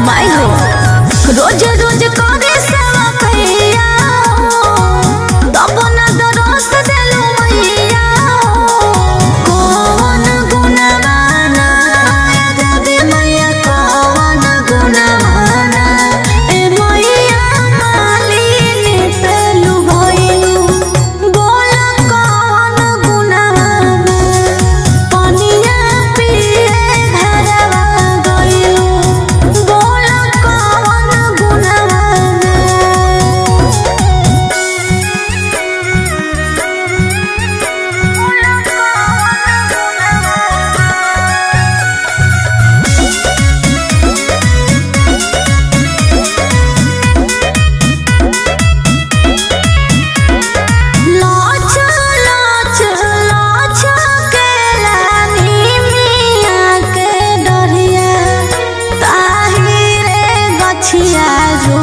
माई हो रोज रोज करे सेवा कैया तब न दरस देलू मैया कौन गुणवाना देवी मैया कौन गुणवाना ए मैया मालिनी पेलू भइलू बोल कौन गुणवाना पनिया पिए घरवा गइलू बोल कौन गुणवाना लाच लाच लाच के लानी मिया के डरिया ताही रे गछिया